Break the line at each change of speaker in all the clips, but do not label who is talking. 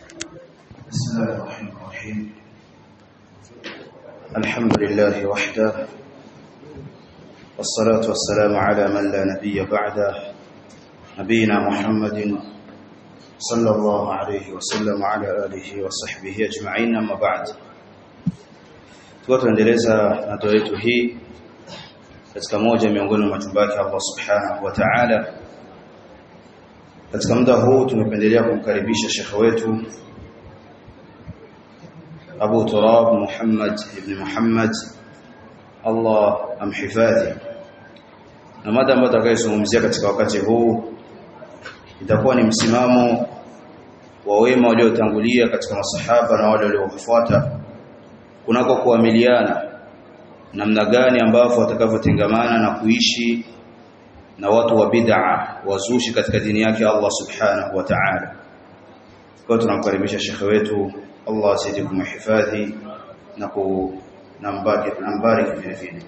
بسم الله الرحمن الرحيم الحمد لله وحده والصلاة والسلام على من لا نبي بعده نبينا محمد صلى الله عليه وسلم وعلى آله وصحبه أجمعين أما بعد tuendeleza na dua yetu hii katika moja miongoni mwa majumba yake Allah Subhanahu wa Ta'ala katika muda huu tumependelea kumkaribisha shekhe wetu Abu Turab Muhammad ibn Muhammad Allah amhifadhi na mada ambayo tutakayozungumzia katika wakati huu itakuwa ni msimamo wa wema waliotangulia katika masahaba na wale waliowafuata kunako kuamiliana namna gani ambavyo watakavyotengamana na kuishi na watu wa bid'a wazushi katika dini yake Allah subhanahu wa ta'ala kwa tunamkaribisha shekhe wetu Allah azidi kumhifadhi na ku nambari nambari vile vile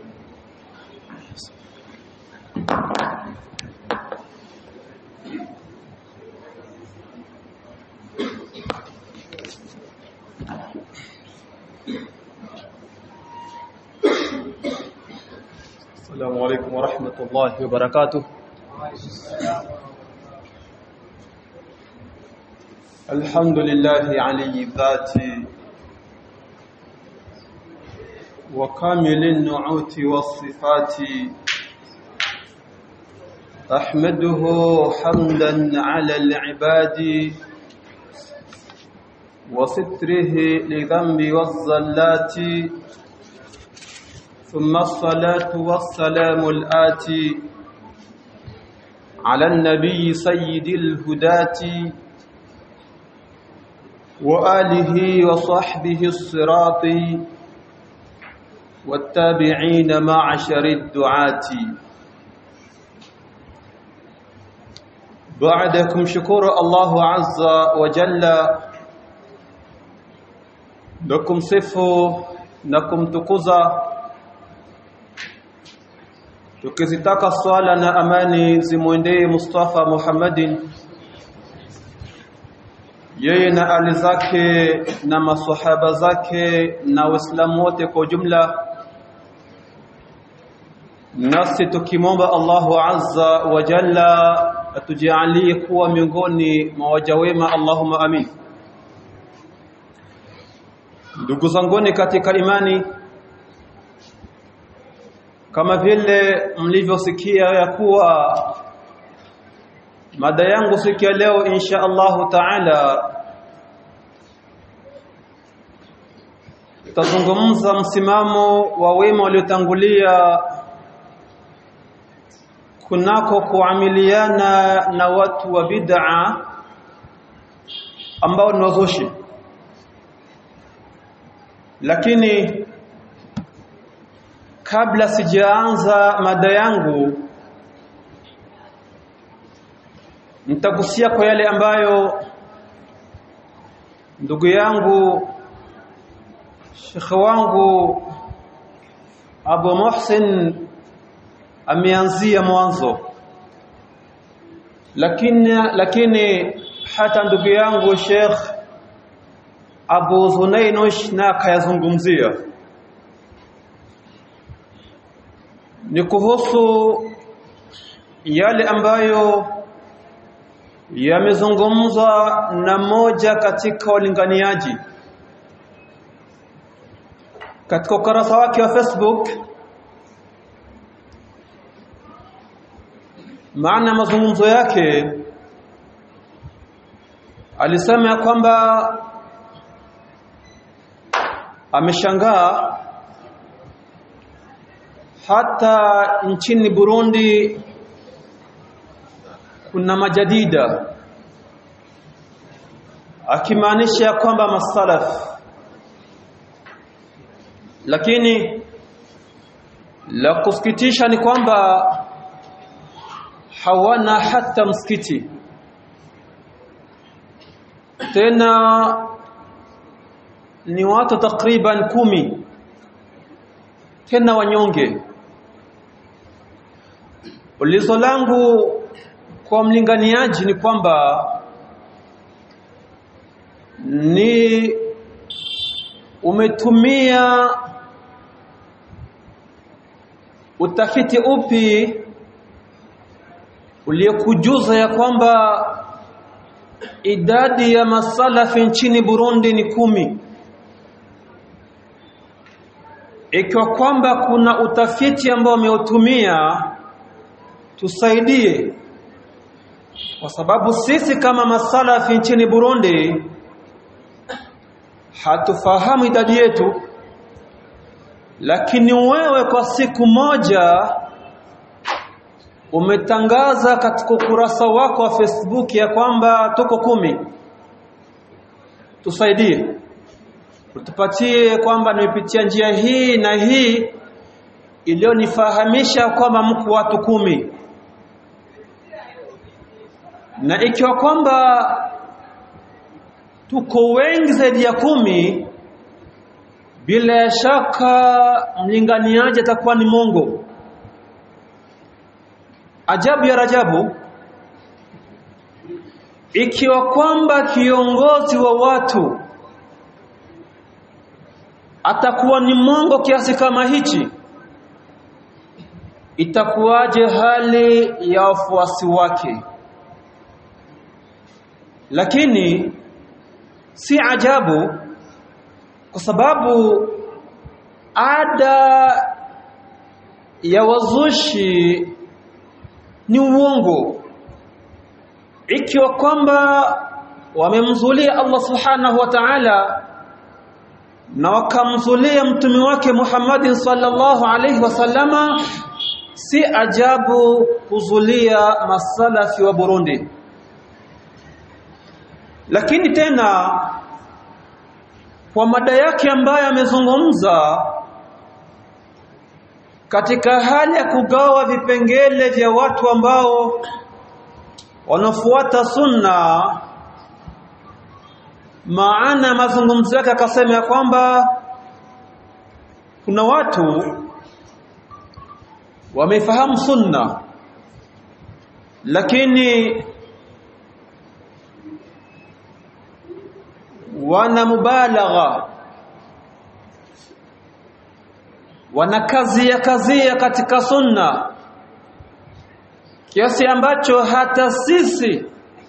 السلام عليكم ورحمة الله وبركاته الحمد لله علي الذات وكامل النعوت والصفات أحمده حمدا على العباد وستره لذنب والزلات ثم الصلاة والسلام الآتي على النبي سيد الهداة وآله وصحبه الصراط والتابعين معشر الدعاة بعدكم شكر الله عز وجل لكم صفوا لكم تكزا tukizitaka swala na amani zimwendee Mustafa Muhammadin yeye na ali zake na maswahaba zake na waislamu wote kwa ujumla nasi tukimomba Allahu azza wa jalla atujalie kuwa miongoni mwa waja wema Allahumma amin ndugu zanguni katika imani kama vile mlivyosikia ya kuwa mada yangu siku ya leo insha Allahu taala tazungumza msimamo wa wema waliotangulia kunako kuamiliana na watu wa bid'a ambao ni wazushi lakini kabla sijaanza mada yangu nitagusia kwa yale ambayo ndugu yangu shekhe wangu Abu Muhsin ameanzia mwanzo lakini lakini hata ndugu yangu Sheikh Abu Zunainush na kayazungumzia ni kuhusu yale ambayo yamezungumzwa na moja katika walinganiaji katika ukurasa wake wa Facebook maana mazungumzo yake alisema ya kwamba ameshangaa hata nchini Burundi kuna majadida akimaanisha kwamba masalaf lakini la kusikitisha ni kwamba hawana hata msikiti tena ni watu takriban kumi tena wanyonge ulizo langu kwa mlinganiaji ni kwamba ni umetumia utafiti upi uliokujuza ya kwamba idadi ya masalafi nchini Burundi ni kumi ikiwa kwamba kuna utafiti ambao umeutumia tusaidie kwa sababu sisi kama masalafi nchini Burundi hatufahamu idadi yetu lakini wewe kwa siku moja umetangaza katika ukurasa wako wa Facebook ya kwamba tuko kumi tusaidie utupatie kwamba nimepitia njia hii na hii iliyonifahamisha kwamba mko watu kumi na ikiwa kwamba tuko wengi zaidi ya kumi bila shaka mlinganiaji atakuwa ni Mungu ajabu ya rajabu ikiwa kwamba kiongozi wa watu atakuwa ni mongo kiasi kama hichi itakuwaje hali ya wafuasi wake lakini si ajabu kwa sababu ada ya wazushi ni uongo ikiwa kwamba wamemzulia Allah subhanahu wa ta'ala na wakamzulia mtume wake Muhammadin sallallahu alaihi wasallama si ajabu kuzulia masalafi wa Burundi lakini tena kwa mada yake ambayo amezungumza katika hali ya kugawa vipengele vya watu ambao wanafuata sunna maana mazungumzo yake akasema ya kwamba kuna watu wamefahamu sunna lakini wana mubalagha wana kazi ya kazia katika sunna kiasi ambacho hata sisi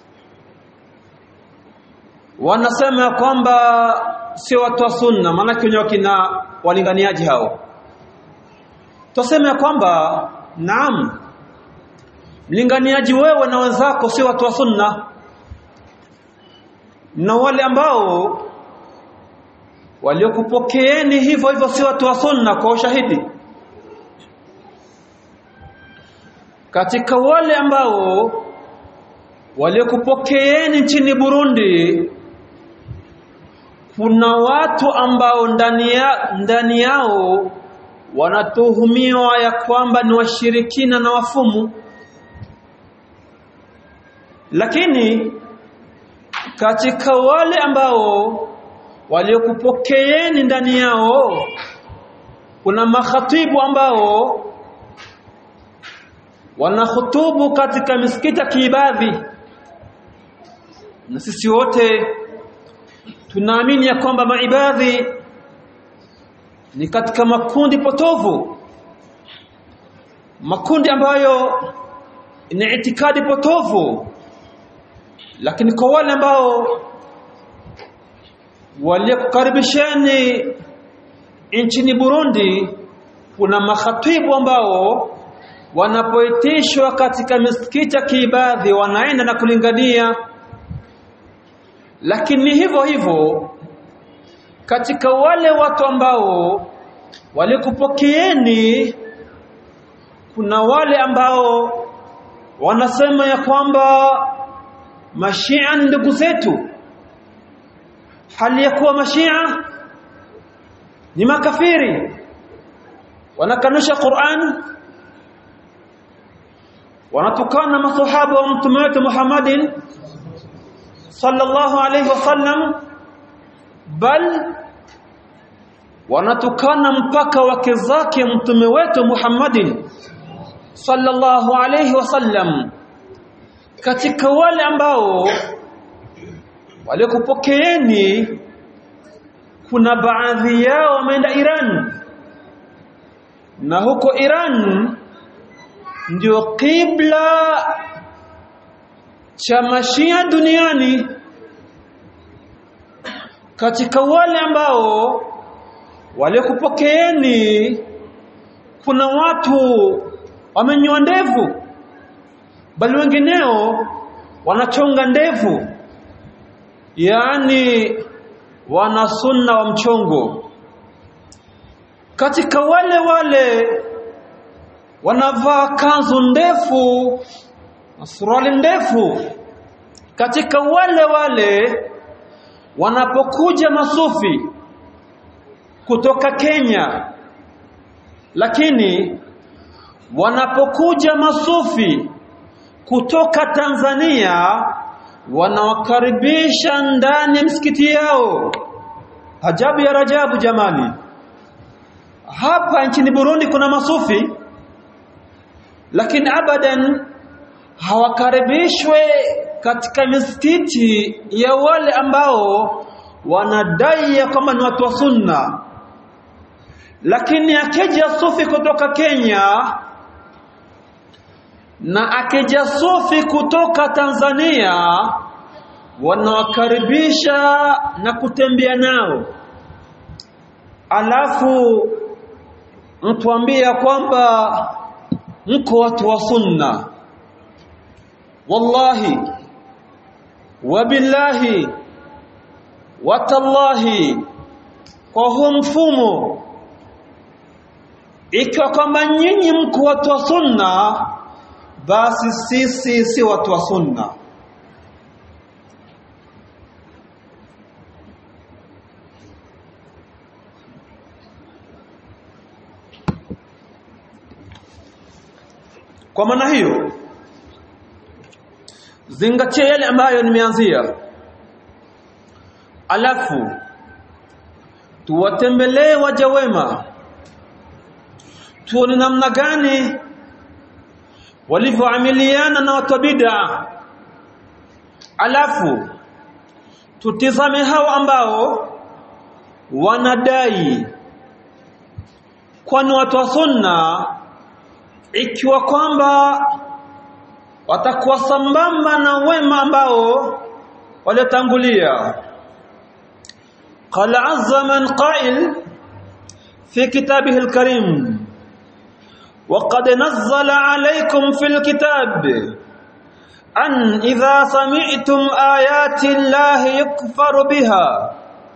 wanasema kwamba sio watu wa sunna maana wenyewe kina walinganiaji hao tuseme kwamba naam mlinganiaji wewe na wenzako sio watu wa sunna na wale ambao waliokupokeeni hivyo hivyo si watu wa sunna kwa ushahidi katika wale ambao waliokupokeeni nchini Burundi kuna watu ambao ndani ya, ndani yao wanatuhumiwa ya kwamba ni washirikina na wafumu lakini katika wale ambao waliokupokeeni ndani yao kuna makhatibu ambao wanahutubu katika misikiti ya kiibadhi na sisi wote tunaamini ya kwamba maibadhi ni katika makundi potovu makundi ambayo ni itikadi potovu lakini kwa wale ambao waliokukaribisheni nchini Burundi kuna makhatibu ambao wanapoitishwa katika misikiti ya kiibadhi wanaenda na kulingania lakini hivyo hivyo katika wale watu ambao walikupokeeni kuna wale ambao wanasema ya kwamba mashia ni ndugu zetu hali ya kuwa mashia ni makafiri wanakanusha Qur'an wanatukana masahaba wa mtume wetu Muhammadin sallallahu alayhi wasallam bal wanatukana mpaka wake zake mtume wetu Muhammadin sallallahu alayhi wasallam katika wale ambao waliokupokeeni kuna baadhi yao wameenda Iran na huko Iran ndio kibla cha mashia duniani katika wale ambao waliokupokeeni kuna watu wamenyoa ndevu bali wengineo wanachonga ndevu yaani wana sunna wa mchongo katika wale wale wanavaa kanzu ndefu na suruali ndefu katika wale wale wanapokuja masufi kutoka Kenya lakini wanapokuja masufi kutoka Tanzania wanawakaribisha ndani ya msikiti yao ajabu ya rajabu jamani hapa nchini Burundi kuna masufi lakini abadan hawakaribishwe katika misikiti ya wale ambao wanadai ya kwamba ni watu wa sunna lakini akija sufi kutoka Kenya na akija sufi kutoka Tanzania wanawakaribisha na kutembea nao alafu mtuambia kwamba mko watu wa sunna wallahi wabillahi watallahi kwa huu mfumo ikiwa kwamba nyinyi mko watu wa sunna basi sisi si watu wa sunna kwa maana hiyo zingatia yale ambayo nimeanzia alafu tuwatembelee waja wema tuone namna gani walivyoamiliana na watu bid'a alafu tutizame hao ambao wanadai kwani watu wa sunna ikiwa kwamba watakuwa sambamba na wema ambao waliotangulia qala azza man qa'il fi kitabihi alkarim وقد نزل عليكم في الكتاب أن إذا سمعتم آيات الله يكفر بها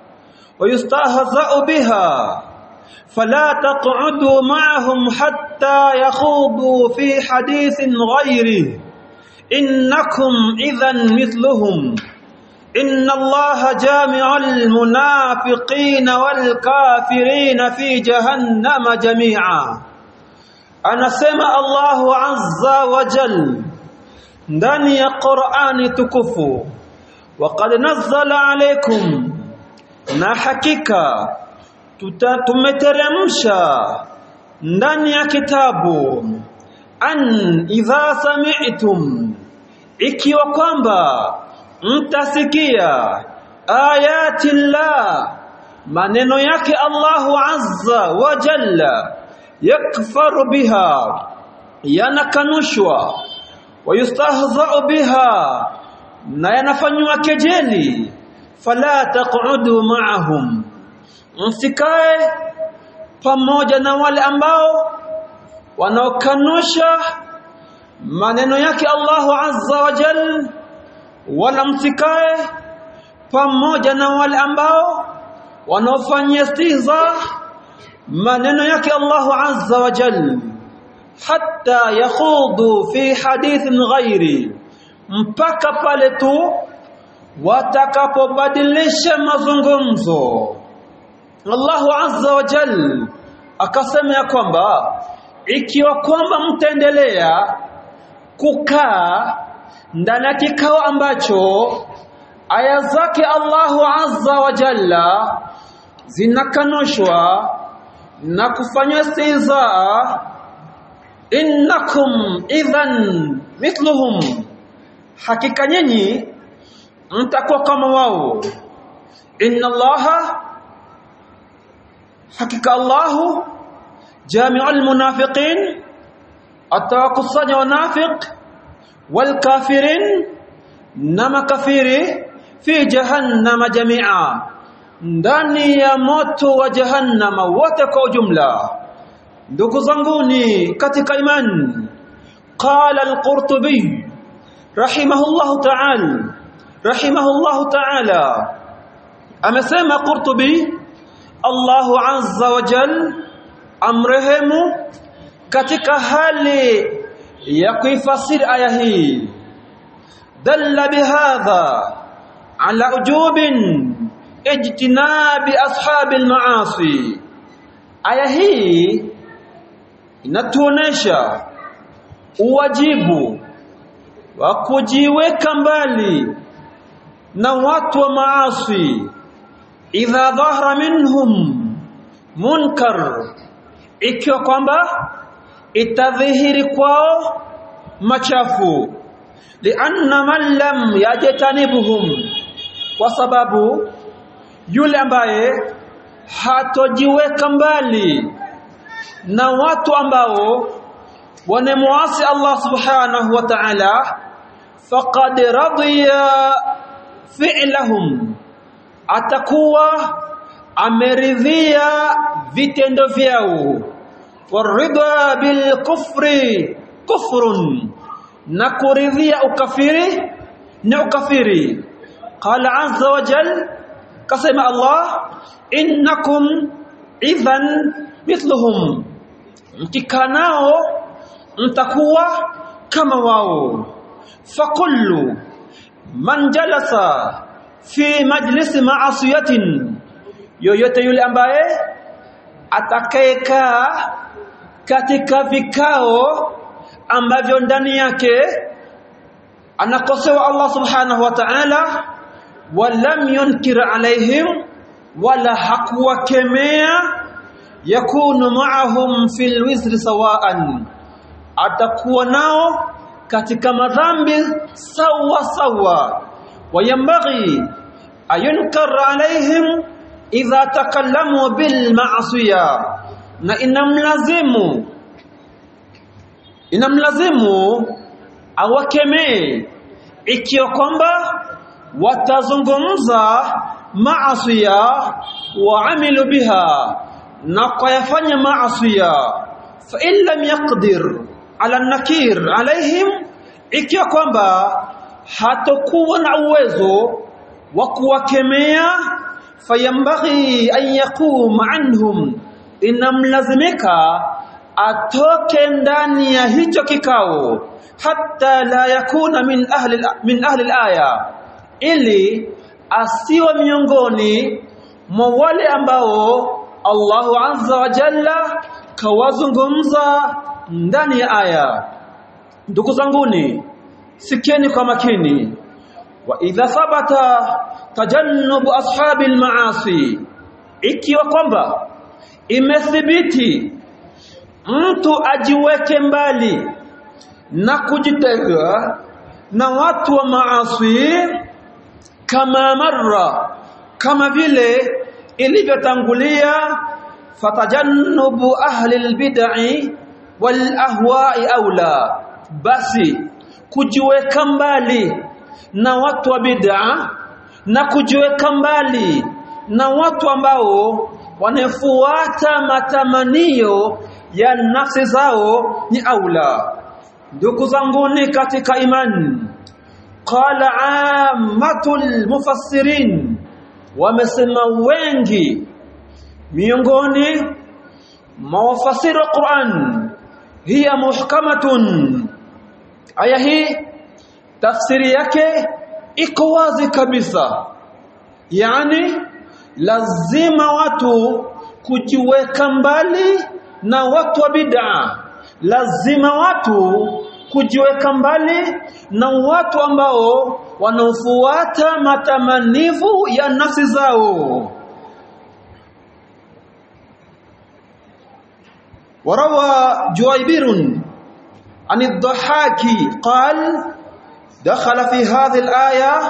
ويستهزأ بها فلا تقعدوا معهم حتى يخوضوا في حديث غيره إنكم إذا مثلهم إن الله جامع المنافقين والكافرين في جهنم جميعا anasema Allahu azza wa jal ndani ya Qur'ani tukufu waqad nazzala alaykum na hakika tumeteremsha ndani ya kitabu an idha sami'tum ikiwa kwamba mtasikia ayati llah maneno yake Allahu azza wa jalla yakfaru biha yanakanushwa wayustahza'u biha na yanafanywa kejeli fala taq'udu ma'ahum msikae pamoja na wale ambao wanaokanusha maneno yake Allahu azza wa jal wala msikae pamoja na wale ambao wanaofanyia istihza maneno yake Allahu azza wa jal hatta yakhudu fi hadithin ghairi mpaka pale tu watakapobadilisha mazungumzo Allahu azza wa jal akasema ya kwamba ikiwa kwamba mtaendelea kukaa ndani ya kikao ambacho aya zake Allahu azza wa jalla zinakanushwa na kufanywa istihzaa innakum idhan mithluhum hakika nyinyi mtakuwa kama wao inna allaha hakika allahu jami'ul munafiqin atawakusanya wanafiq wal kafirin na makafiri fi jahannama jami'a ndani ya moto wa jahannama wote kwa ujumla ndugu zanguni katika imani qala al-qurtubi rahimahullahu ta'ala rahimahullahu ta'ala amesema qurtubi Allahu azza wa jal amrehemu katika hali ya kuifasiri aya hii dalla bihadha ala ujubin ijtinabi ashabi almaasi aya hii inatuonesha uwajibu wa kujiweka mbali na watu wa maasi idha dhahara minhum munkar ikiwa kwamba itadhihiri kwao machafu lianna man lam yajtanibuhum kwa sababu yule ambaye hatojiweka mbali na watu ambao wanemuasi Allah subhanahu wa ta'ala faqad radiya fi'lahum atakuwa ameridhia vitendo vyao waridha bil kufri kufrun na kuridhia ukafiri ni ukafiri qala azza wa jal kasema Allah innakum idhan mithluhum mkikanao mtakuwa kama wao fakullu man jalasa fi majlisi ma'asiyatin yoyote yule ambaye atakayekaa katika vikao ambavyo ndani yake anakosewa Allah subhanahu wa ta'ala walam yunkir alaihim wala hakuwakemea yakunu ma'ahum fil wizri sawaan atakuwa nao katika madhambi sawa sawa wayambaghi ayunkar alaihim idha takallamu bil ma'siya na inamlazimu inamlazimu awakemee ikiwa kwamba watazungumza maasiya waamilu biha na kuyafanya maasiya fa in lam yaqdir ala nakir alaihim ikiwa kwamba hatakuwa na uwezo wa kuwakemea fayambaghi an yaqum anhum inamlazimika atoke ndani ya hicho kikao hatta la yakuna min ahli min ahli alaya ili asiwe miongoni mwa wale ambao Allahu azza wa jalla kawazungumza ndani ya aya ndugu zanguni sikieni kwa makini wa idha thabata tajannubu ashabi almaasi ikiwa kwamba imethibiti mtu ajiweke mbali na kujitenga na watu wa maasi kama marra kama vile ilivyotangulia fatajannubu ahli albid'i wal ahwa'i aula basi kujiweka mbali na watu wa bid'a na kujiweka mbali na watu ambao wanafuata matamanio ya nafsi zao ni aula ndugu zanguni katika imani qala ammatul mufassirin wamesema wengi miongoni mwa wafasiri wa Qur'an hiya muhkamatun aya hii tafsiri yake iko wazi kabisa yani lazima watu kujiweka mbali na watu wa bid'a lazima watu kujiweka mbali na watu ambao wanaofuata matamanivu ya nafsi zao وروى جويبر عن الضحاك قال دخل في هذه الآية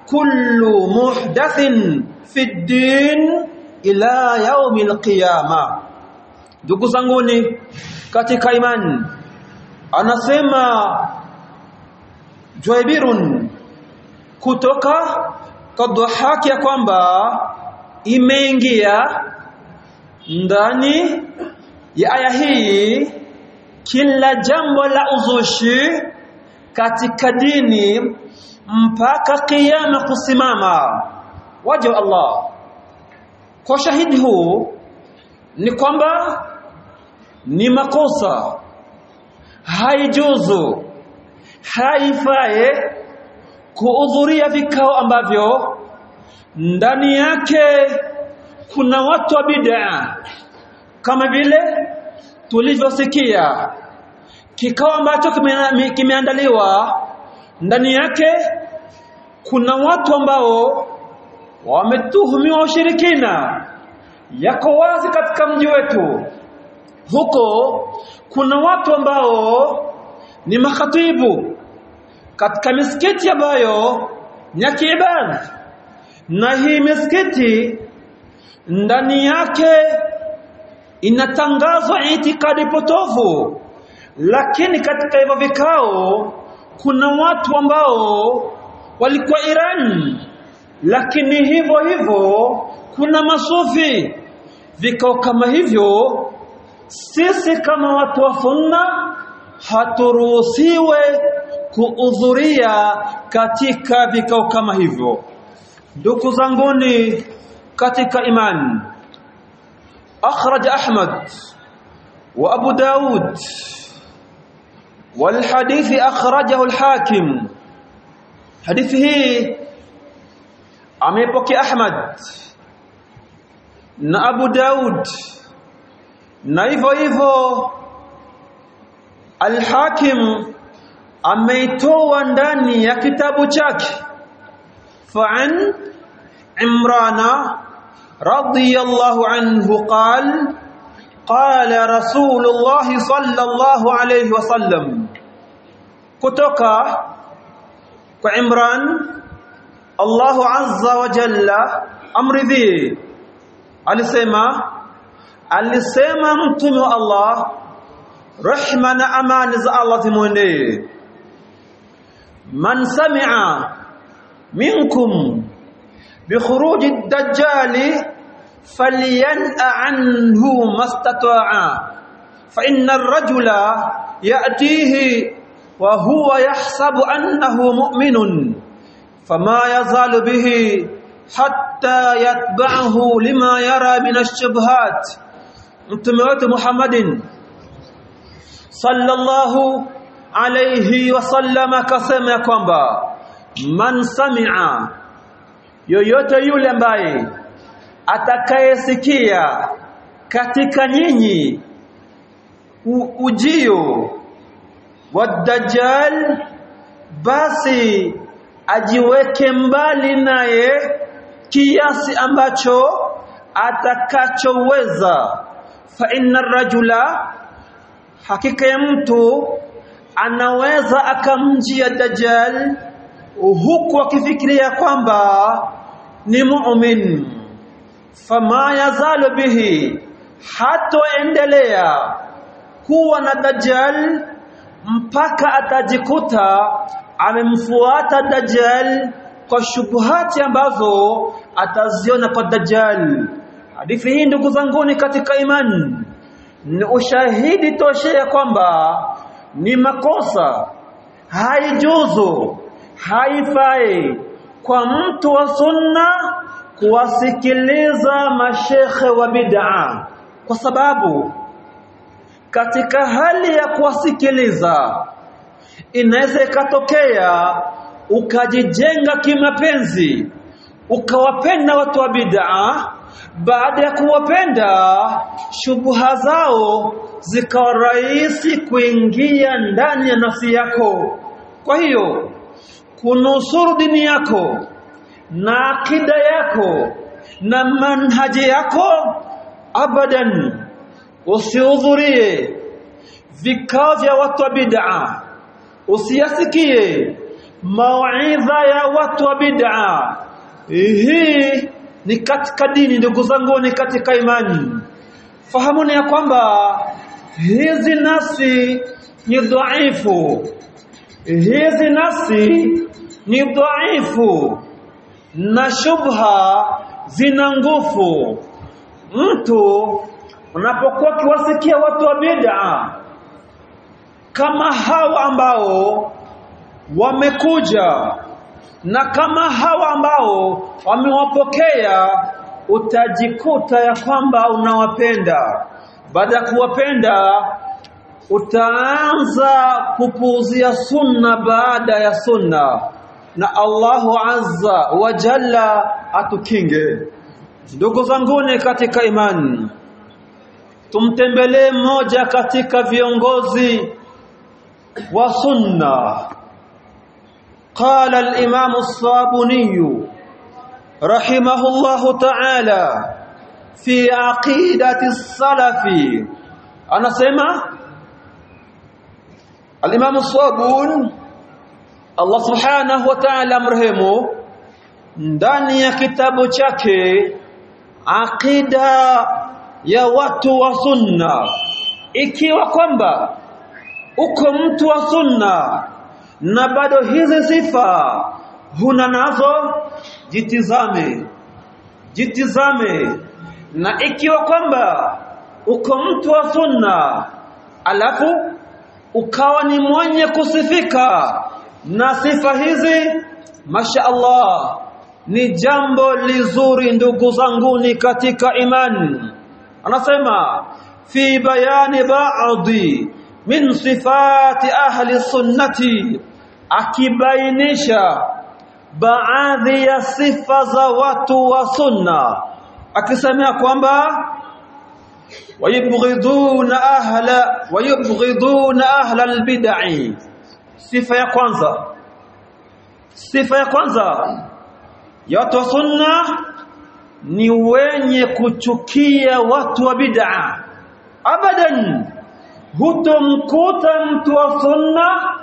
kullu muhdathin fi din ila yaumil qiyama ndugu zanguni katika imani anasema Juaibirun kutoka kadhahaki ya kwamba imeingia ndani ya aya hii kila jambo la uzushi katika dini mpaka kiyama kusimama waje wa Allah kwa shahidi huu ni kwamba ni makosa haijuzu haifae kuhudhuria vikao ambavyo ndani yake kuna watu wa bid'a kama vile tulivyosikia kikao ambacho kimeandaliwa ndani yake kuna watu ambao wametuhumiwa ushirikina yako wazi katika mji wetu huko kuna watu ambao ni makhatibu katika misikiti ambayo ni ya kiibada na hii misikiti ndani yake inatangazwa itikadi potofu lakini katika hivyo vikao kuna watu ambao walikuwa Iran lakini hivyo hivyo kuna masufi vikao kama hivyo sisi kama watu wa sunna haturuhusiwe kuhudhuria katika vikao kama hivyo ndugu zanguni katika imani أخرج أحمد وأبو داود والحديث أخرجه الحاكم حديثه أميبك أحمد na Abu Daud na hivyo hivyo Al-Hakim ameitoa ndani ya kitabu chake fa'an Imrana رضي الله عنه قال قال رسول الله صلى الله عليه وسلم kutoka kwa Imran Allah azza wa jalla amridhi alisema alisema mtume wa Allah rehma na amani za Allah zimwendee man sami'a minkum بخروج الدجال فلينأ عنه ما استطاع فإن الرجل يأتيه وهو يحسب أنه مؤمن فما يزال به حتى يتبعه لما يرى من الشبهات متموت محمد صلى الله عليه وسلم كسمع كومبا من سمع yoyote yule ambaye atakayesikia katika nyinyi ujio wa dajjal basi ajiweke mbali naye kiasi ambacho atakachoweza fa inna rajula hakika ya mtu anaweza akamjia dajjal huku akifikiria kwamba ni mu'min fama yazalu bihi hatoendelea kuwa na dajjal mpaka atajikuta amemfuata dajjal kwa shubuhati ambazo ataziona kwa dajjal hadithi hii ndugu zanguni katika imani ni ushahidi toshea kwamba ni makosa haijuzu haifai kwa mtu wa sunna kuwasikiliza mashekhe wa bid'a kwa sababu katika hali ya kuwasikiliza inaweza ikatokea ukajijenga kimapenzi ukawapenda watu wa bid'a baada ya kuwapenda shubuha zao zikawa rahisi kuingia ndani ya nafsi yako kwa hiyo kunusuru dini yako na akida yako na manhaji yako abadan usihudhurie vikao vya watu wa bid'a usiyasikie mauidha ya watu wa bid'a hii ni katika dini ndugu zangu ni katika imani fahamuni ya kwamba hizi nasi ni dhaifu hizi nasi ni dhaifu na shubha zina nguvu mtu unapokuwa kiwasikia watu wa bid'a kama hawa ambao wamekuja na kama hawa ambao wamewapokea utajikuta ya kwamba unawapenda baada ya kuwapenda utaanza kupuuzia sunna baada ya sunna na Allahu azza wa jalla atukinge ndugu zanguni katika imani tumtembelee mmoja katika viongozi wa sunna قال الإمام الصابوني رحمه الله تعالى في عقيدة السلف أنا سمع الإمام الصابون الله سبحانه وتعالى مرهمه ndani ya kitabu chake aqida ya watu wa sunna ikiwa kwamba uko mtu wa sunna na bado hizi sifa huna nazo jitizame jitizame na ikiwa kwamba uko mtu wa sunna alafu ukawa ni mwenye kusifika na sifa hizi masha Allah ni jambo lizuri ndugu zanguni katika imani anasema fi bayani ba'dhi min sifati ahli sunnati akibainisha baadhi ya sifa za watu wa sunna akisemea kwamba wayubghiduna ahla wayubghiduna ahla albid'i sifa ya kwanza sifa ya kwanza ya watu wa sunna ni wenye kuchukia watu wa bid'a abadan hutomkuta mtu wa sunna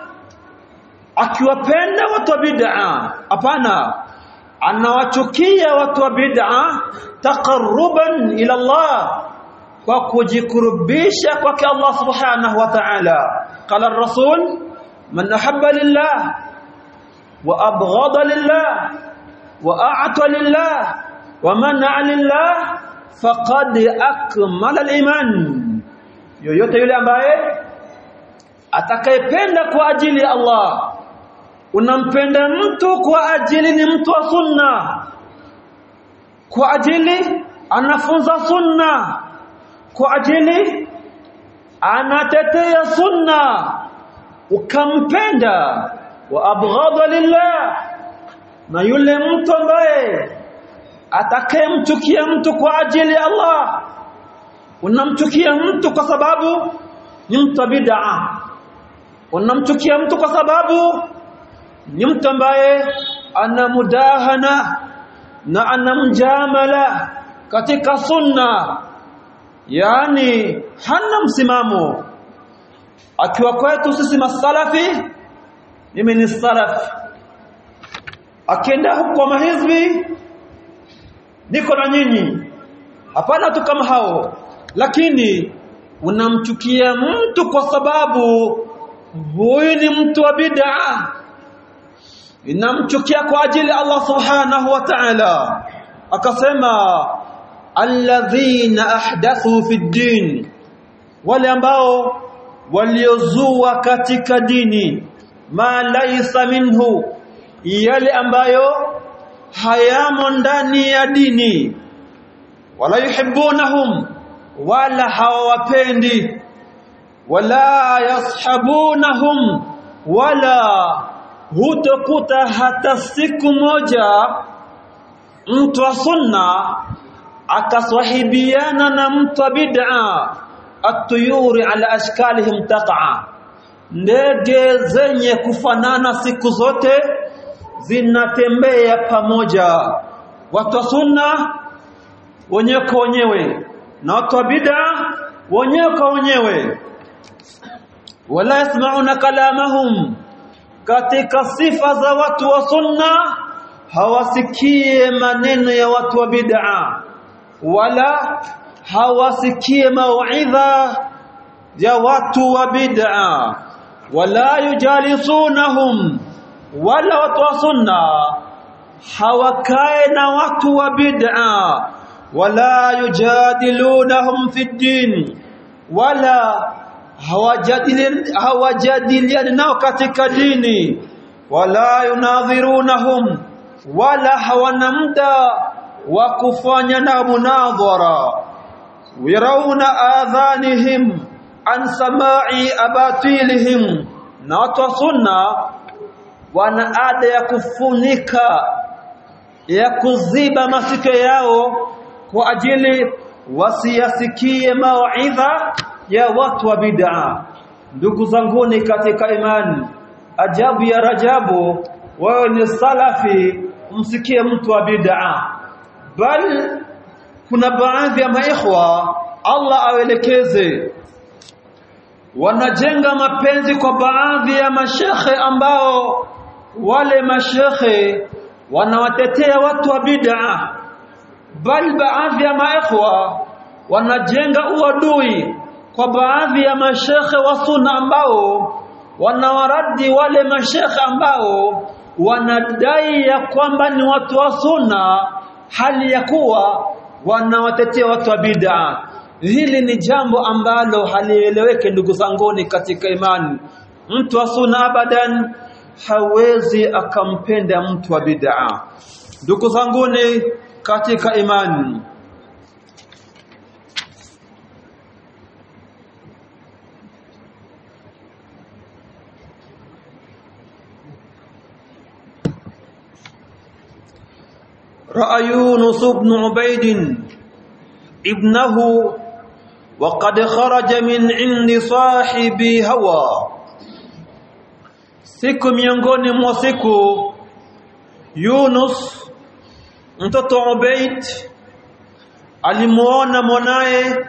akiwapenda watu wa bid'a hapana anawachukia watu wa bid'a taqarruban ila Allah kwa kujikurubisha kwake Allah subhanahu wa ta'ala qala ar-rasul man ahabba lillah wa abghada lillah wa a'ta lillah wa mana'a lillah faqad akmala al-iman yoyote yule ambaye atakayependa kwa ajili ya Allah unampenda mtu kwa ajili ni mtu wa sunna kwa ajili anafunza sunna kwa ajili anatetea sunna ukampenda wa abghadha lillah na yule mtu ambaye atakayemchukia mtu kwa ajili ya Allah unamchukia mtu kwa sababu ni mtu bid'a unamchukia mtu kwa sababu ni mtu ambaye ana mudahana na ana mjamala katika sunna yani hana msimamo akiwa kwetu sisi masalafi mimi ni salaf akienda huko kwa mahizbi niko na nyinyi hapana tu kama hao lakini unamchukia mtu kwa sababu huyu ni mtu wa bid'a inamchukia kwa ajili Allah subhanahu wa ta'ala akasema alladhina ahdathu fi din wale ambao waliozua katika dini ma laysa minhu yale ambayo hayamo ndani ya dini wala yuhibbunahum wala hawawapendi wala yashabunahum wala hutokuta hata siku moja mtu wa sunna akaswahibiana na mtu wa bid'a atuyuri ala ashkalihim taqa ndege zenye kufanana siku zote zinatembea pamoja watu wa sunna wenyewe kwa wenyewe na watu wa bid'a wenyewe kwa wenyewe wala yasmauna kalamahum katika sifa za watu wa sunna hawasikie maneno ya watu wa bid'a wala hawasikie mauidha ya watu wa bid'a wala yujalisunahum wala watu wa sunna hawakae na watu wa bid'a wala yujadilunahum fi din wala hawajadiliani nao katika dini wala yunadhirunahum wala hawana muda wa kufanya na munadhara yarauna adhanihim an samai abatilihim na watu wa sunna wana ada ya kufunika ya kuziba masikio yao kwa ajili wasiyasikie mauidha ya watu wa bid'a ndugu zanguni katika imani ajabu ya rajabu wewe ni salafi msikie mtu wa bid'a bal kuna baadhi ya maikhwa Allah awelekeze wanajenga mapenzi kwa baadhi ya mashekhe ambao wale mashekhe wanawatetea watu wa bid'a bal baadhi ya maikhwa wanajenga uadui kwa baadhi ya mashekhe wa sunna ambao wanawaradi wale mashekhe ambao wanadai ya kwamba ni watu wa sunna hali ya kuwa wanawatetea watu wa bid'a hili ni jambo ambalo halieleweke ndugu zanguni katika imani mtu wa sunna abadan hawezi akampenda mtu wa bid'a ndugu zanguni katika imani رأى يونس بن عبيد ابنه وقد خرج من عند صاحب هوى siku miongoni mwa siku Yunus mtoto Ubaid alimuona mwanaye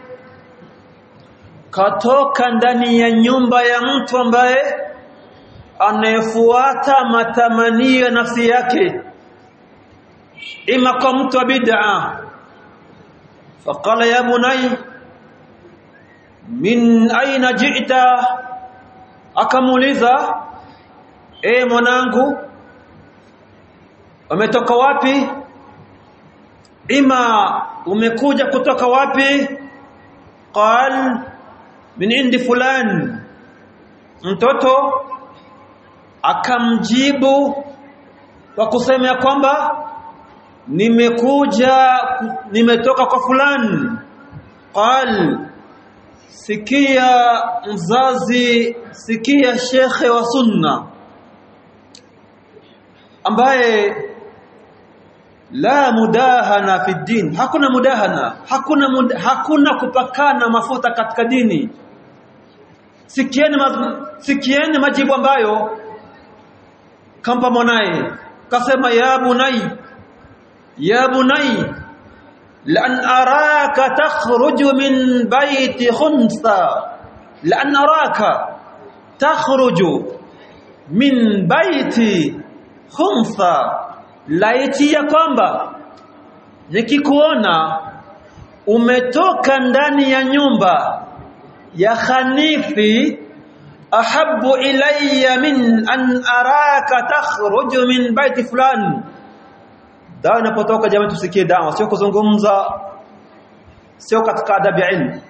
katoka ndani ya nyumba ya mtu ambaye anayefuata matamanio ya nafsi yake ima kwa mtu wa bid'a faqala ya bunay min aina ji'ta akamuuliza e mwanangu umetoka wapi ima umekuja kutoka wapi qal min indi fulan mtoto akamjibu kwa kusema ya kwamba nimekuja nimetoka kwa fulani qal sikia mzazi sikia shekhe wa sunna ambaye la mudahana fi din hakuna mudahana hakuna mud, hakuna kupakana mafuta katika dini sikieni ma, sikieni majibu ambayo kampa mwanaye kasema ya bunai ya bunai lan araka takhruju min baiti khunsa lan araka takhruju min baiti khunsa laiti ya kwamba nikikuona umetoka ndani ya nyumba ya khanifi ahabbu ilayya min an araka takhruju min baiti fulani dawa inapotoka jamani tusikie dawa sio kuzungumza sio katika adabu ya ilmu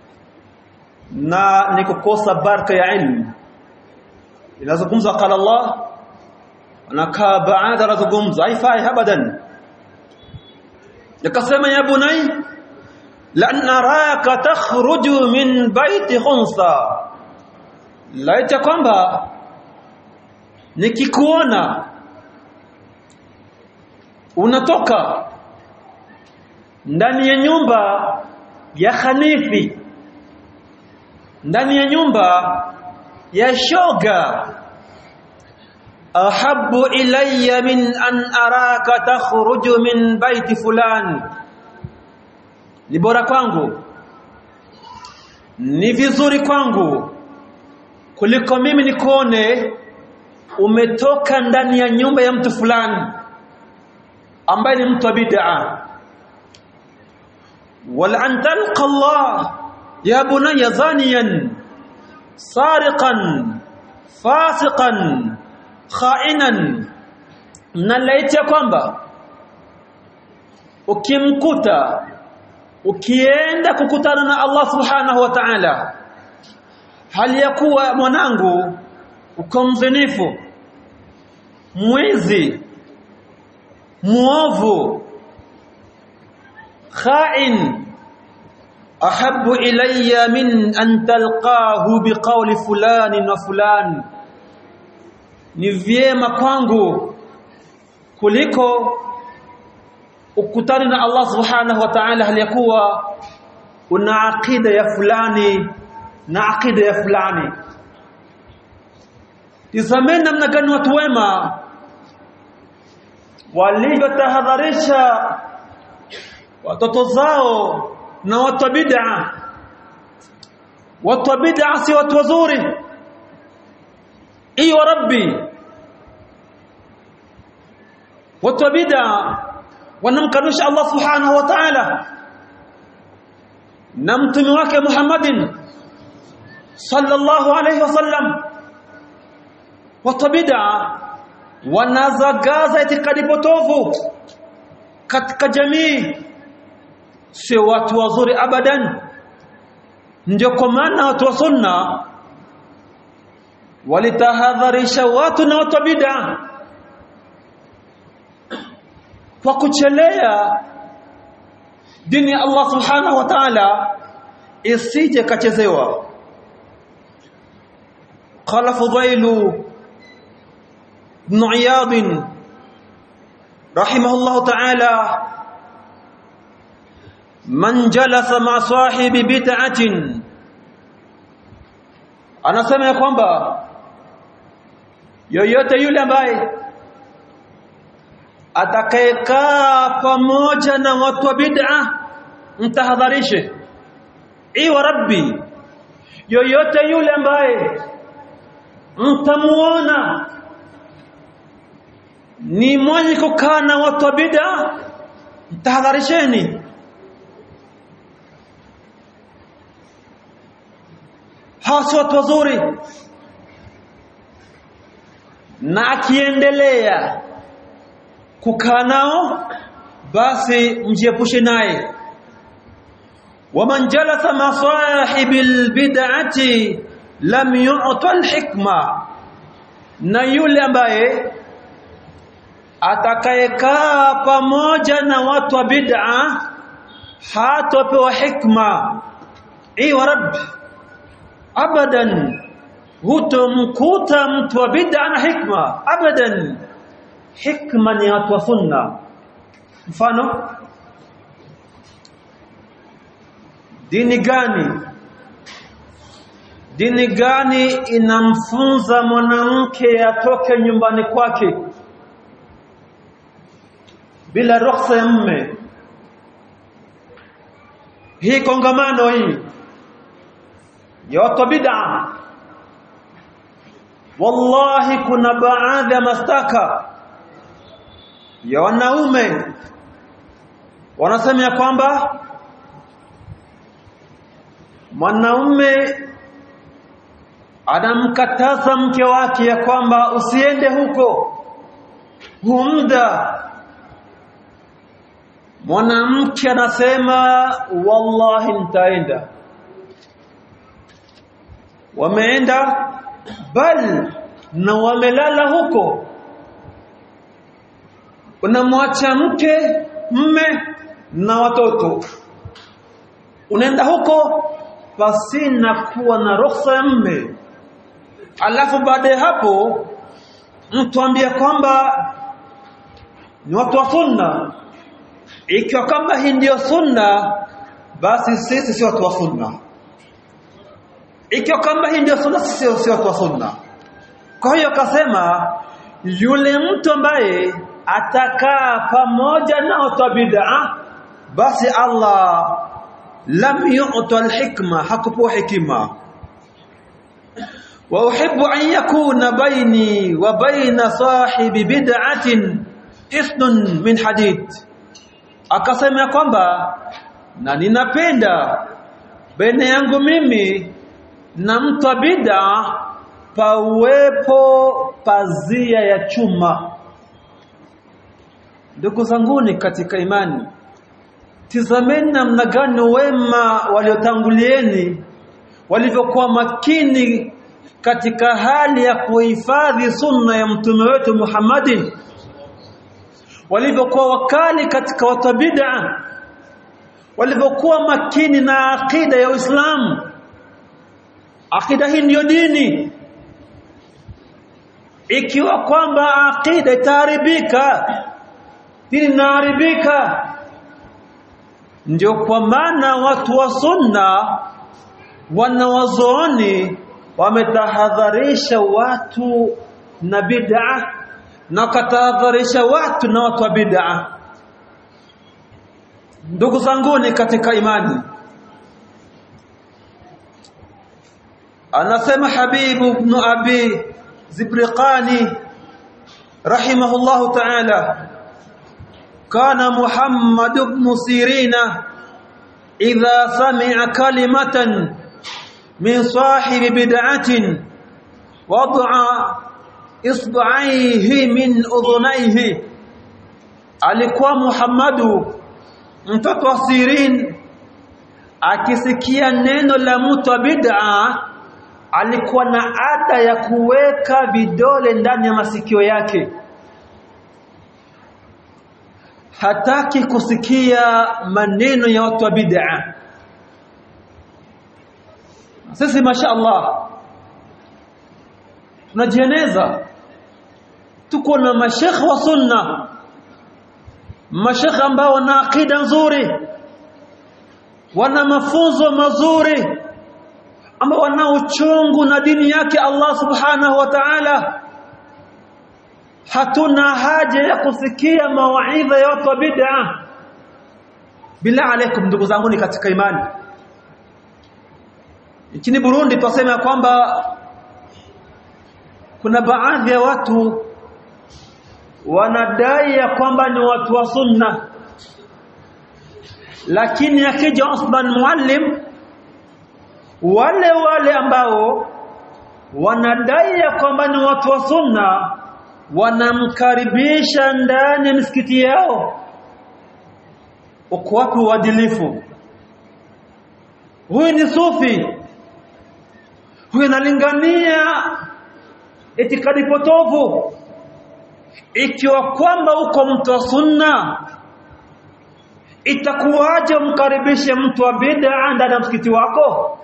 na ni kukosa baraka ya ilmu inazungumza qala Allah anakaa baada anazungumza haifai abadan yakasema ya bunai lan naraka takhruju min baiti khunsa laita kwamba nikikuona unatoka ndani ya nyumba ya khanifi ndani ya nyumba ya shoga ahabbu ilayya min an araka takhruju min baiti fulan ni bora kwangu ni vizuri kwangu kuliko mimi nikuone umetoka ndani ya nyumba ya mtu fulani ambaye ni mtu wa bid'a wal an talqa Allah ya bunayya zaniyan sariqan fasiqan kha'inan na laiti kwamba ukimkuta ukienda kukutana na Allah subhanahu wa ta'ala hali ya kuwa mwanangu uko mzinifu mwizi muovu kha'in ahabbu ilayya min an talqahu biqawli fulani wa fulani ni vyema kwangu kuliko ukutani na Allah subhanahu wa ta'ala hali yakuwa una aqida ya fulani na aqida ya fulani tizameni namna gani watu wema walivyotahadharisha watoto zao na watu wa bid'a watu wa bid'a si watu wazuri iyo rabbi watu wa bid'a wanamkanusha Allah subhanahu wa ta'ala na mtume wake Muhammadin sallallahu alayhi wasallam watu bid'a wanazagaza itikadi potofu katika jamii si watu wazuri abadan ndio kwa maana watu wa sunna walitahadharisha watu na watu bid'a kwa kuchelea dini ya Allah subhanahu wa ta'ala isije kachezewa qala fudailu ibn iyad rahimahullah ta'ala man jalasa ma sahibi bid'atin anasema kwamba yoyote yule ambaye atakayekaa pamoja na watu wa bid'a mtahadharishe iwa rabbi yoyote yule ambaye mtamuona ni mwenye kukaa na watu wa bid'a mtahadharisheni hasi watu wazuri na akiendelea kukaa nao basi mjiepushe naye waman jalasa ma sahibil bid'ati lam yu'ta alhikma na yule ambaye atakayekaa pamoja na watu wa bid'a hatopewa hikma iwa rabbi abadan hutomkuta mtu wa bid'a na hikma abadan hikma ni watu wa sunna mfano dini gani dini gani inamfunza mwanamke atoke nyumbani kwake bila ruhusa ya mme hii kongamano hii ya watu bid'a wallahi kuna baadhi ya mastaka ya wanaume wanasema ya kwamba mwanaume anamkataza mke wake ya kwamba usiende huko humda mwanamke anasema wallahi nitaenda wameenda bal na wamelala huko unamwacha mke mme na watoto unaenda huko pasina kuwa na ruhusa ya mme alafu baada ya hapo mtu ambia kwamba ni watu wa sunna ikiwa kama hii ndiyo sunna basi sisi si watu wa sunna ikiwa kama hii ndio sunna sisi si watu wa sunna kwa hiyo akasema yule mtu ambaye atakaa pamoja na watu bid'a basi Allah lam yu'ta alhikma hakupewa hikima wa uhibbu an yakuna baini wa baina sahibi bid'atin ithnun min hadid akasema kwamba na ninapenda baina yangu mimi na mtu wa bid'a pawepo pazia ya chuma ndugu zanguni katika imani tizameni namna gani wema waliotangulieni walivyokuwa makini katika hali ya kuhifadhi sunna ya mtume wetu Muhammadin walivyokuwa wakali katika watu bid'a walivyokuwa makini na akida ya Uislamu akida hii ndiyo dini ikiwa kwamba akida itaharibika dini inaharibika ndio kwa maana watu wa sunna wanawazooni wametahadharisha watu na bid'a na wakatahadharisha watu na watu wa bid'a ndugu zanguni katika imani anasema habibu ibn abi zibriqani rahimahullahu ta'ala kana muhammad ibn sirina idha sami'a kalimatan min sahibi bid'atin wad'a isba'aihi min udhunaihi alikuwa muhammadu mtoto wa sirin akisikia neno la mtu wa bid'a alikuwa na ada ya kuweka vidole ndani ya masikio yake hataki kusikia maneno ya watu wa bid'a sisi mashaallah tunajieneza tuko na mashekh wa sunna mashekh ambao wana akida nzuri wana mafunzo mazuri ambao wana uchungu na dini yake Allah subhanahu wa ta'ala hatuna haja ya kusikia mawaidha ya watu wa bid'a bila alaikum ndugu zangu ni katika imani nchini Burundi twasema kwamba kuna baadhi ya watu wanadai ya kwamba ni watu wa sunna lakini akija Osman Muallim wale wale ambao wanadai ya kwamba ni watu wa sunna wanamkaribisha ndani ya misikiti yao uko wapi uadilifu huyu ni sufi huyu analingania itikadi potovu ikiwa kwamba uko mtu wa sunna itakuwaje umkaribishe mtu wa bid'a ndani ya msikiti wako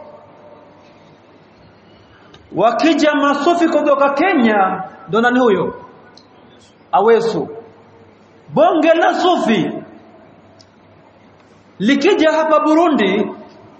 wakija masufi kutoka Kenya ndo nani huyo awesu bonge la sufi likija hapa Burundi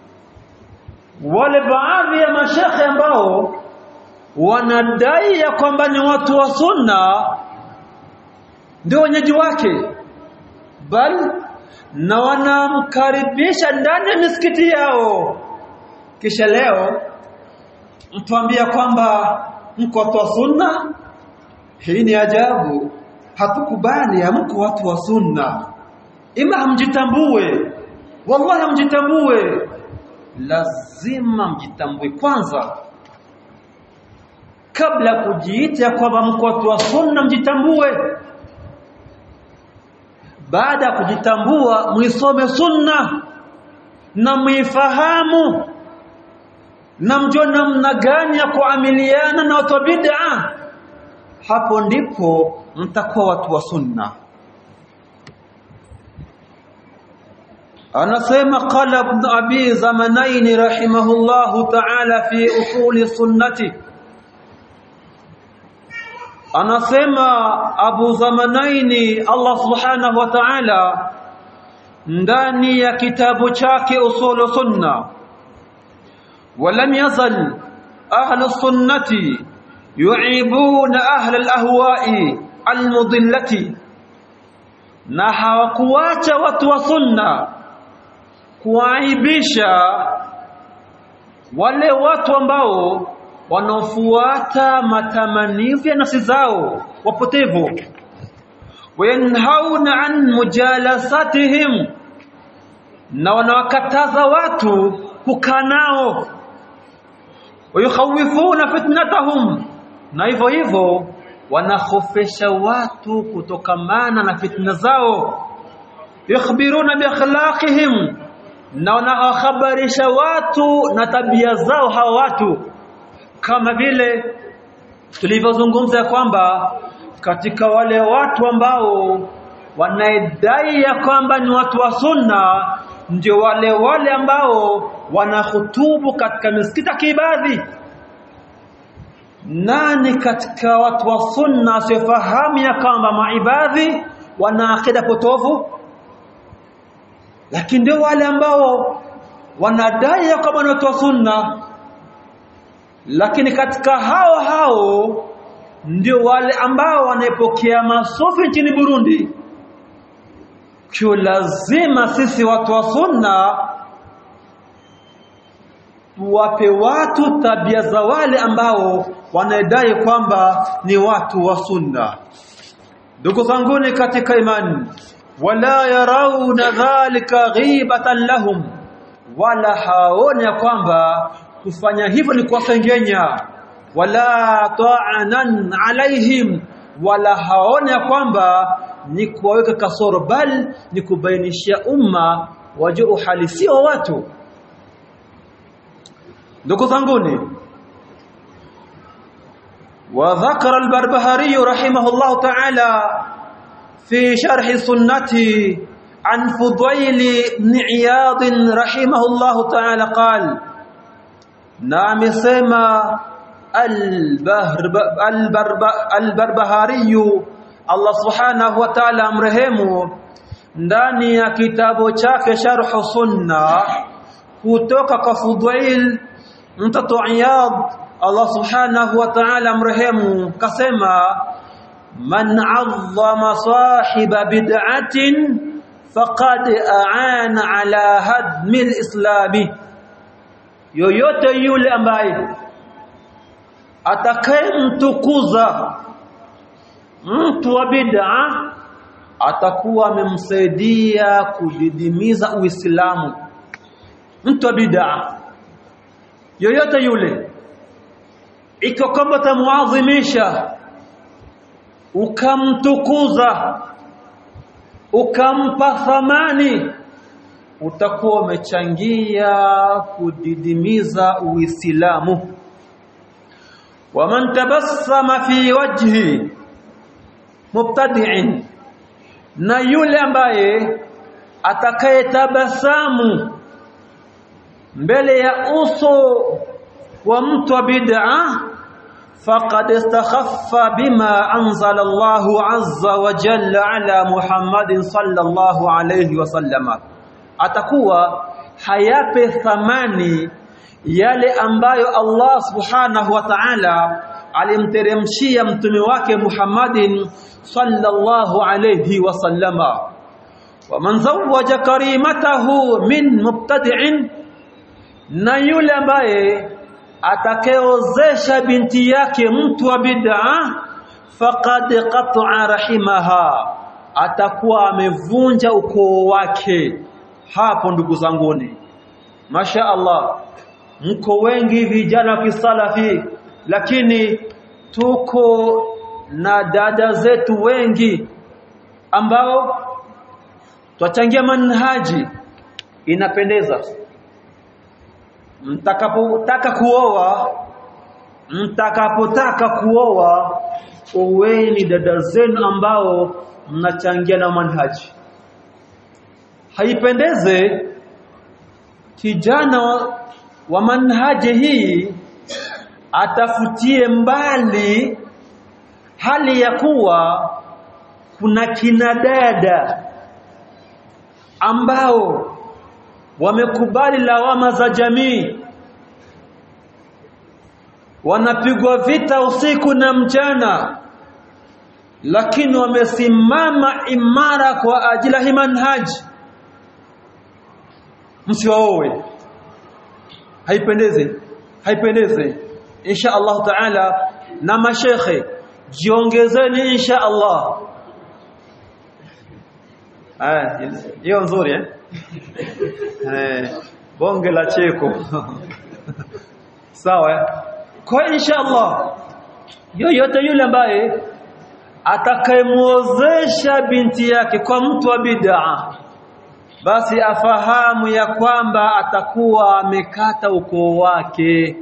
wale baadhi ya mashekhe ambao wanadai ya kwamba ni watu wa sunna ndio wenyeji wake bal na wanamkaribisha ndani ya misikiti yao kisha leo mtuambia kwamba mko watu wa sunna hii ni ajabu hatukubali hamko watu wa sunna ima hamjitambue wallahi hamjitambue lazima mjitambue kwanza kabla kujiita kwamba mko watu wa sunna mjitambue baada ya kujitambua muisome sunna na muifahamu na mjue namna gani ya kuamiliana na watu wa bid'a hapo ndipo mtakuwa watu wa sunna anasema qala ibn abi zamanain rahimahullahu ta'ala fi usuli sunnati anasema abu zamanaini Allah subhanahu wa ta'ala ndani ya kitabu chake usulu sunna ولم يزل أهل السنة يعيبون أهل الأهواء المضلة na hawakuacha watu wa sunna kuaibisha wale watu ambao wanaofuata matamanivu ya nafsi zao wapotevu wayanhauna an mujalasatihim na wanawakataza watu kukaa nao wayukhawifuna fitnatahum na hivyo hivyo wanahofesha watu kutokamana na fitna zao yukhbiruna bi akhlaqihim na wanahabarisha watu na tabia zao hawa watu kama vile tulivyozungumza kwamba katika wale watu ambao wanaidai ya kwamba ni watu wa sunna ndio wale wale ambao wanahutubu katika misikiti ya kiibadhi nani katika watu wa sunna asiofahamu ya kwamba maibadhi wana akida potovu lakini ndio wale ambao wanadai ya kwamba ni watu wa sunna lakini katika hao hao ndio wale ambao wanaepokea masufi nchini Burundi kio lazima sisi watu wa sunna tuwape watu tabia za wale ambao wanadai kwamba ni watu wa sunna ndugu zanguni katika imani wala yarauna dhalika ghibatan lahum wala haoni ya kwamba kufanya hivyo ni kuwasengenya wala ta'anan alaihim wala haoni ya kwamba ni kuwaweka kasoro bal ni kubainishia umma wajue uhalisia wa watu ndugu zanguni وذكر البربهاري رحمه الله تعالى في شرح سنته عن فضيل بن عياض رحمه الله تعالى قال نعم سما البربهاري Allah subhanahu wa ta'ala amrehemu ndani ya kitabu chake sharh sunna kutoka kwa Fudail mtoto Iyad Allah subhanahu wa ta'ala amrehemu kasema man 'azzama sahiba bid'atin faqad a'ana ala hadmi al-islami yoyote yule ambaye atakayemtukuza mtu wa bid'a atakuwa amemsaidia kudidimiza Uislamu mtu wa bid'a yoyote yule ikiwa kwamba tamuadhimisha ukamtukuza ukampa thamani utakuwa umechangia kudidimiza Uislamu waman tabassama fi wajhi mubtadi'in na yule ambaye atakayetabasamu mbele ya uso wa mtu wa bid'a faqad istakhaffa bima anzala Allahu azza wa jalla ala Muhammadin sallallahu alayhi wasallama atakuwa hayape thamani yale ambayo Allah subhanahu wa ta'ala alimteremshia mtume wake Muhammadin sallallahu alayhi wasallama waman zawwaja karimatahu min mubtadi'in na yule ambaye atakayeozesha binti yake mtu wa bid'a faqad qat'a rahimaha atakuwa amevunja ukoo wake hapo ndugu zanguni masha Allah mko wengi vijana wa kisalafi lakini tuko na dada zetu wengi ambao twachangia manhaji inapendeza mtakapotaka kuoa mtakapotaka kuoa oweni dada zenu ambao mnachangia na manhaji haipendeze kijana wa, wa manhaji hii atafutie mbali hali ya kuwa kuna kinadada ambao wamekubali lawama za jamii wanapigwa vita usiku na mchana lakini wamesimama imara kwa ajili ya manhaji msiwaowe haipendeze haipendeze insha Allah taala na mashekhe jiongezeni insha Allah ah hiyo nzuri eh eh bonge la cheko sawa kwa insha Allah yoyote yule ambaye atakayemuozesha binti yake kwa mtu wa bid'a basi afahamu ya kwamba atakuwa amekata ukoo wake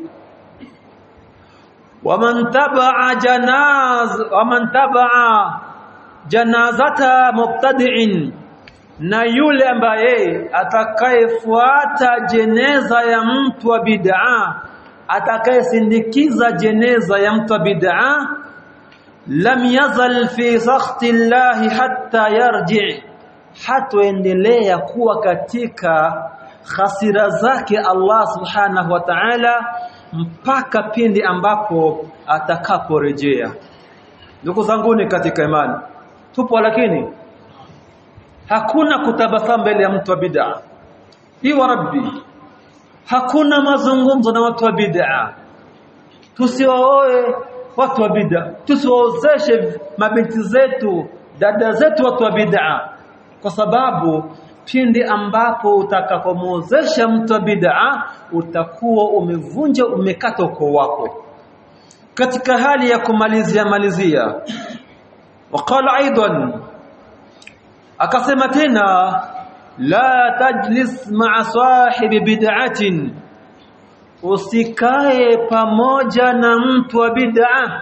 waman tabaa janaz waman tabaa janazata mubtadi'in na yule ambaye atakayefuata jeneza ya mtu wa bid'a atakayesindikiza jeneza ya mtu wa bid'a lam yazal fi sakhti llahi hatta yarji hatoendelea kuwa katika hasira zake Allah subhanahu wa ta'ala mpaka pindi ambapo atakaporejea ndugu zanguni katika imani tupo lakini hakuna kutabasamu mbele ya mtu wa bid'a hii wa rabbi hakuna mazungumzo na watu wa bid'a tusiwaoe watu wa bid'a tusiwaozeshe mabinti zetu dada zetu watu wa bid'a kwa sababu pindi ambapo utakapomuozesha mtu wa bid'a utakuwa umevunja umekata ukoo wako katika hali ya kumalizia malizia waqala aidan akasema tena la tajlis ma'a sahibi bid'atin usikae pamoja na mtu wa bid'a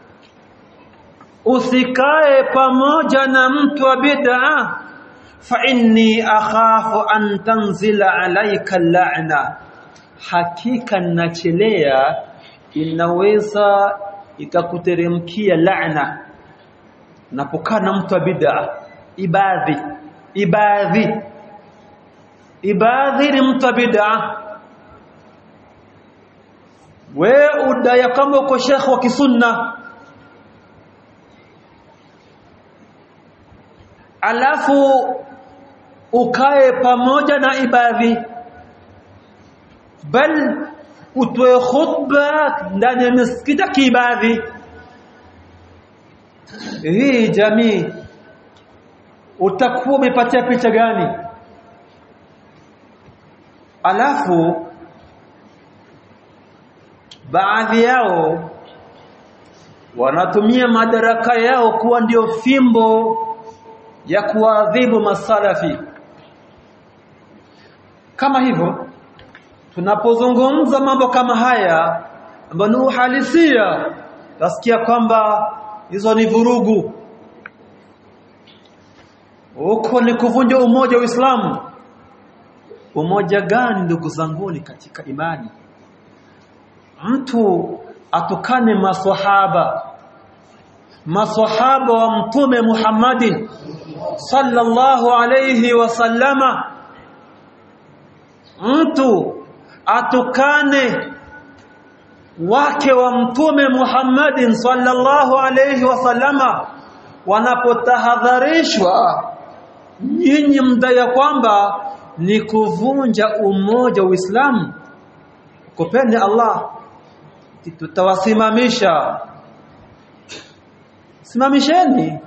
usikae pamoja na mtu wa bid'a fa inni akhafu an tanzila alayka la'na hakika nachelea inaweza ikakuteremkia laana napokaa na mtu wa bid'a ibadhi ibadhi ibadhi ni mtu wa bid'a we udaya kama uko shekhi wa kisunna alafu ukae pamoja na ibadhi bal utoe khutba ndani ya misikiti kiibadhi hii jamii utakuwa umepatia picha gani alafu baadhi yao wanatumia madaraka yao kuwa ndio fimbo ya kuadhibu masalafi kama hivyo tunapozungumza mambo kama haya ambayo ni uhalisia nasikia kwamba hizo ni vurugu huko ni kuvunja umoja wa Uislamu umoja gani ndugu zanguni katika imani mtu atukane maswahaba maswahaba wa mtume Muhammadin sallallahu alayhi wasallama mtu atukane wake wa mtume Muhammadin sallallahu alayhi wasallama wanapotahadharishwa nyinyi mdaya kwamba ni kuvunja umoja wa Uislamu kupende Allah tutawasimamisha simamisheni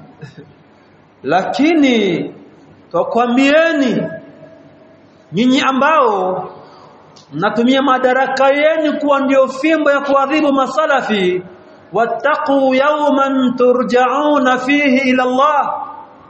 lakini twakwambieni nyinyi ambao mnatumia madaraka yenu kuwa ndio fimbo ya kuadhibu masalafi wattaqu yawman turja'una fihi ila Allah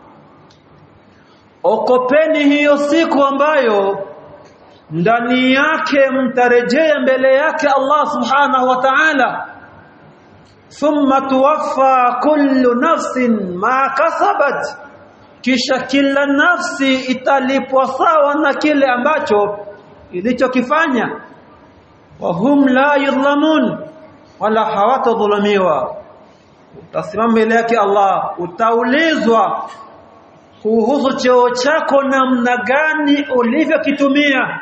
okopeni hiyo siku ambayo ndani yake mtarejea mbele yake Allah subhanahu wa ta'ala thumma tuwaffa kullu nafsin ma kasabat kisha kila nafsi italipwa sawa na kile ambacho ilichokifanya wa hum la yudhlamun wala hawatadhulumiwa utasimama mbele yake Allah utaulizwa kuhusu cheo chako namna gani ulivyokitumia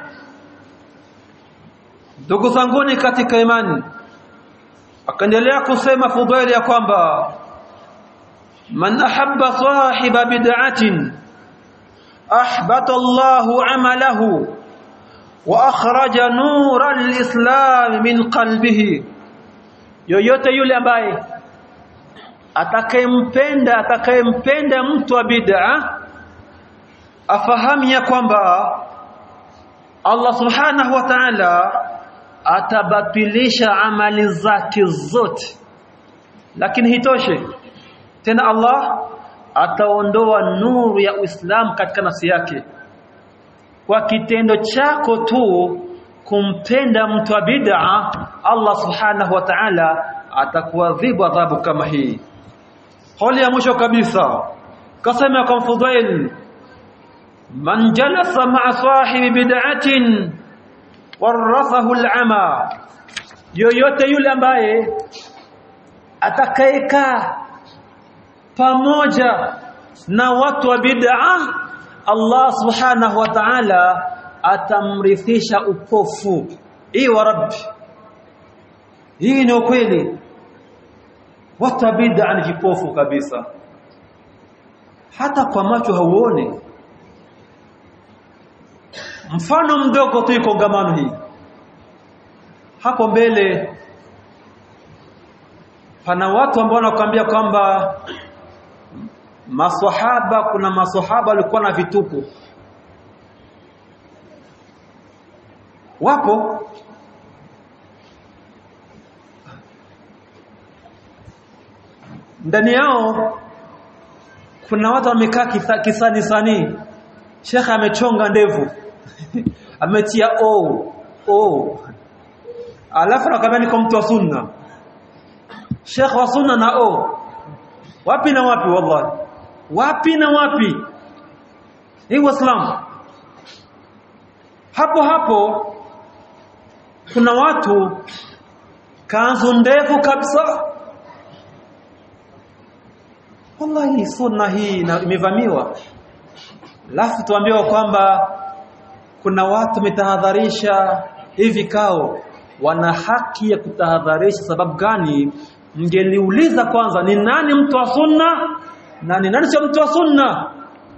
ndugu zanguni katika imani akaendelea kusema Fudail ya kwamba man ahabba sahiba bid'atin ahbata Allahu amalahu wa akhraja nura al-islam min qalbihi yoyote yule ambaye atakayempenda atakayempenda mtu wa bid'a afahamu ya kwamba Allah subhanahu wa ta'ala atabatilisha amali zake zote lakini hitoshe tena Allah ataondoa nuru ya Uislamu katika nafsi yake kwa kitendo chako tu kumpenda mtu wa bid'a Allah subhanahu wa ta'ala atakuadhibu adhabu kama hii hali ya mwisho kabisa kasema kwa Fudail man jalasa ma'a sahibi bid'atin warathahu al'ama yoyote yule ambaye atakayekaa pamoja na watu wa bid'a Allah subhanahu wa ta'ala atamrithisha upofu hii wa rabbi hii ni ukweli watu wa bid'a ni kipofu kabisa hata kwa macho hauone mfano mdogo tu kongamano hii hapo mbele pana watu ambao wanakuambia kwamba maswahaba kuna maswahaba walikuwa na vituko wapo ndani yao kuna watu wamekaa kisani sani shekha amechonga ndevu ametia o o alafu anakwambia niko mtu wa sunna shekha wa sunna na o wapi na wapi wallahi wapi na wapi hii waislamu hapo hapo kuna watu kanzu ndefu kabisa wallahi sunna hii imevamiwa lafu tuambiwa kwamba kuna watu metahadharisha hivi vikao wana haki ya kutahadharisha sababu gani mngeliuliza kwanza ni nani mtu wa sunna na ni nani sio mtu wa sunna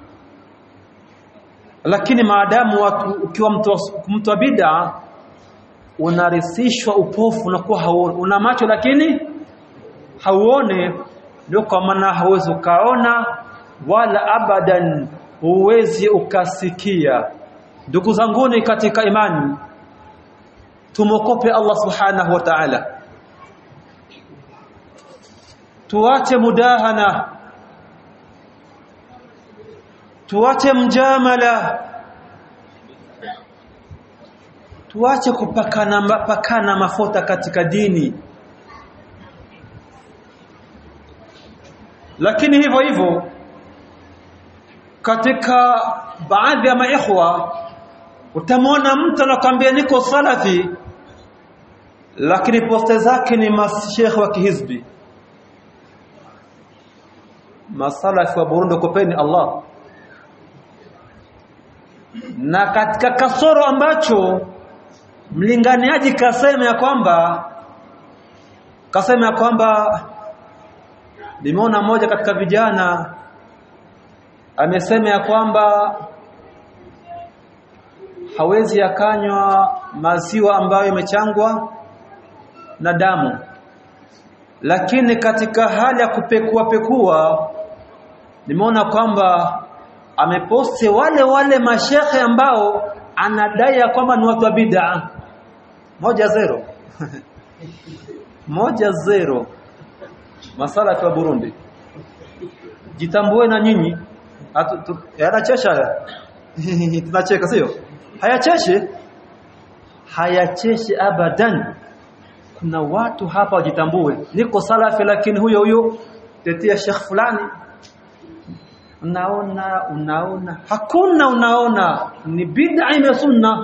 lakini maadamu watu ukiwa mtu wa, mtu wa bid'a unarisishwa upofu unakuwa hauoni una macho lakini hauone ndio kwa maana hauwezi ukaona wala abadan huwezi ukasikia ndugu zanguni katika imani tumokope Allah subhanahu wa ta'ala tuache mudahana tuache mjamala tuache kupakana pakana mafuta katika dini lakini hivyo hivyo katika baadhi ya maikhwa utamwona mtu anakwambia niko salafi lakini poste zake ni mashekhe wa kihizbi masalafi wa Burundi kopeni Allah na katika kasoro ambacho mlinganiaji kasema ya kwamba kasema ya kwamba nimeona mmoja katika vijana amesema ya kwamba hawezi akanywa maziwa ambayo imechangwa na damu lakini katika hali ya kupekua pekua nimeona kwamba ameposti wale wale mashekhe ambao anadai ya kwamba ni watu wa bid'a moja zero moja zero masala kwa Burundi jitambue na nyinyi yanachesha tunacheka sio hayacheshe hayacheshe abadan kuna watu hapa wajitambue niko salafi lakini huyo huyo tetea sheikh fulani unaona unaona hakuna unaona ni bid'a ime sunna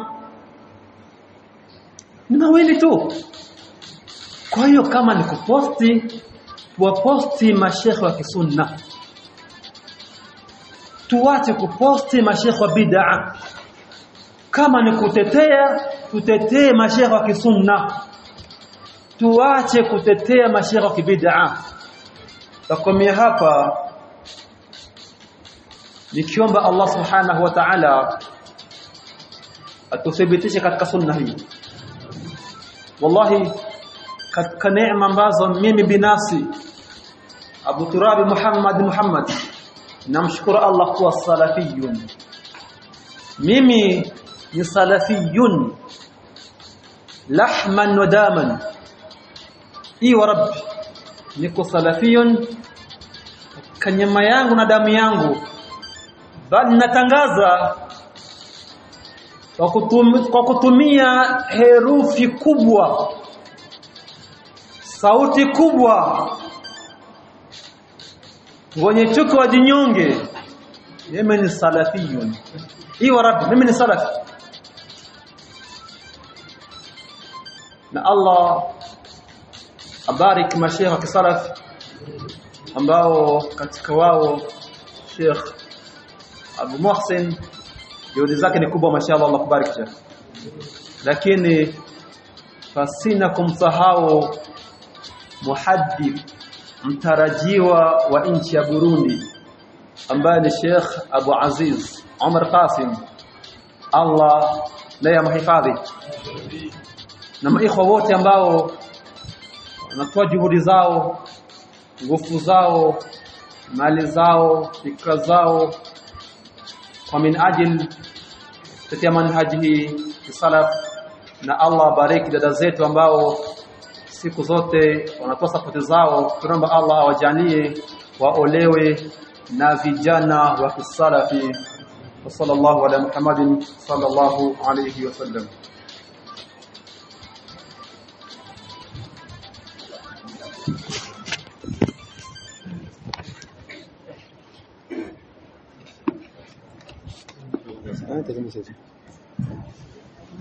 ni mawili tu kwa hiyo kama ni kuposti tuwaposti mashekhe wa kisunna tuache kuposti mashekhe wa bid'a kama ni kutetea tutetee mashekhe wa kisunna tuache kutetea mashekhe wa kibid'a takomea hapa nikiomba Allah subhanahu wa ta'ala atuthibitishe katika sunna hii wallahi katika neema ambazo mimi binafsi Abu Turabi Muhammad Muhammad namshukuru Allah kuwa salafiyun mimi ni salafiyun lahman wa daman i wa rabbi niko salafiyun kanyama yangu na damu yangu bali natangaza kwa kutumia, kwa kutumia herufi kubwa sauti kubwa wenye chuki wa jinyonge mimi ni salafiyun hii wa rabbi mimi ni salafi na Allah abarik mashaikh wa kisalaf ambao katika wao Sheikh Abu Muhsin juhudi zake ni kubwa mashallah Allah kubariki Sheikh lakini fasina kumsahau muhaddith mtarajiwa wa nchi ya Burundi ambaye ni Sheikh Abu Aziz Omar Qasim Allah naye amhifadhi na maikhwa wote ambao wanatoa juhudi zao nguvu zao mali zao fikra zao kwa min ajil tetea manhaji hii salaf na Allah bariki dada zetu ambao siku zote wanatoa sapoti zao tunaomba Allah awajalie waolewe na vijana wa kisalafi wa sallallahu ala Muhammadin sallallahu alayhi wasallam
Ah, tenemos eso.